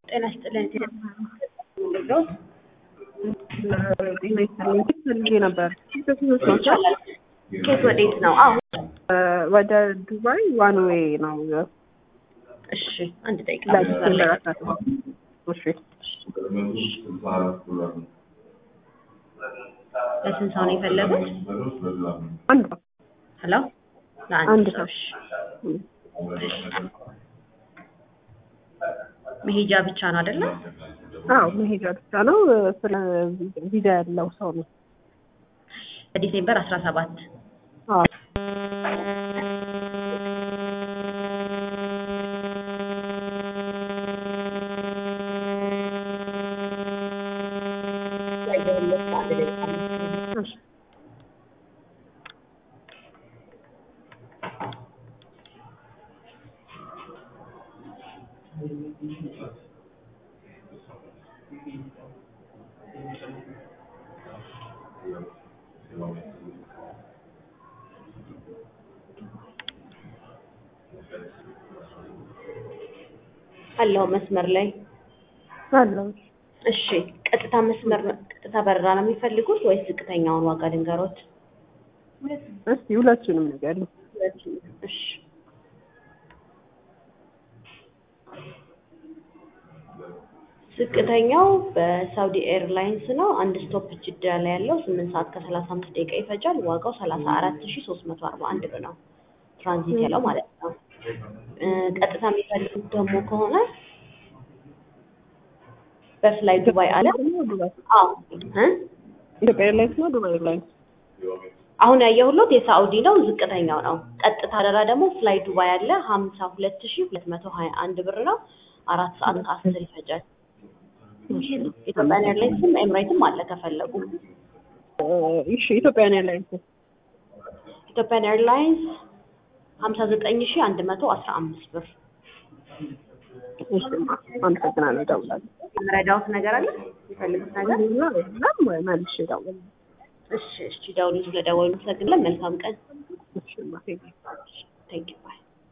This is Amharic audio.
ጤና ይስጥልን። ፈልጌ ነበር። ይቻላል። ኬት ወዴት ነው? አዎ ወደ ዱባይ ዋን ዌይ ነው። እሺ፣ አንድ ደቂቃ ለዲሴምበር አስራ ሰባት እሺ ለስንት ሰው ነው የፈለጉት? አንድ ነው። ሄሎ ለአንድ አንድ ሰው። ሰው። እሺ። መሄጃ ብቻ ነው አይደለ? አዎ መሄጃ ብቻ ነው። ስለ ቪዛ ያለው ሰው ነው። በዲሴምበር አስራ ሰባት አዎ እሺ አለው መስመር ላይ አለው። እሺ ቀጥታ መስመር ቀጥታ በረራ ነው የሚፈልጉት ወይስ ዝቅተኛውን ዋጋ ድንገሮት? እስቲ ሁለቱንም ነገር ነው። እሺ ዝቅተኛው በሳውዲ ኤርላይንስ ነው። አንድ ስቶፕ ጅዳ ላይ ያለው ስምንት ሰዓት ከሰላሳ አምስት ደቂቃ ይፈጃል። ዋጋው ሰላሳ አራት ሺ ሶስት መቶ አርባ አንድ ብር ነው። ትራንዚት ያለው ማለት ነው። እ ቀጥታ የሚፈልጉት ደግሞ ከሆነ በፍላይ ዱባይ አለ። ዱባይ አዎ እ ኢትዮጵያ ኤርላይንስ ነው ዱባይ ኤርላይንስ አሁን ያየሁሎት የሳኡዲ ነው፣ ዝቅተኛው ነው። ቀጥታ በረራ ደግሞ ፍላይ ዱባይ አለ ሀምሳ ሁለት ሺ ሁለት መቶ ሀያ አንድ ብር ነው። አራት ሰዓት ከአስር ይፈጃል። ኢትዮጵያን ኤርላይንስም ኤምሬትም አለ ከፈለጉ። እሺ ኢትዮጵያን ኤርላይንስ ኢትዮጵያን ኤርላይንስ ሀምሳ ዘጠኝ ሺ አንድ መቶ አስራ አምስት ብር። እሺ አመሰግናለሁ። እደውላለሁ። የምረዳውት ነገር አለ የሚፈልጉት ነገር? ምናምን መልሼ እደውላለሁ። እሺ እሺ፣ ደውሉ። ስለደወሉ አመሰግናለሁ። መልካም ቀን። እሺ ማ ቴንኪው። ቴንክ ዩ ባይ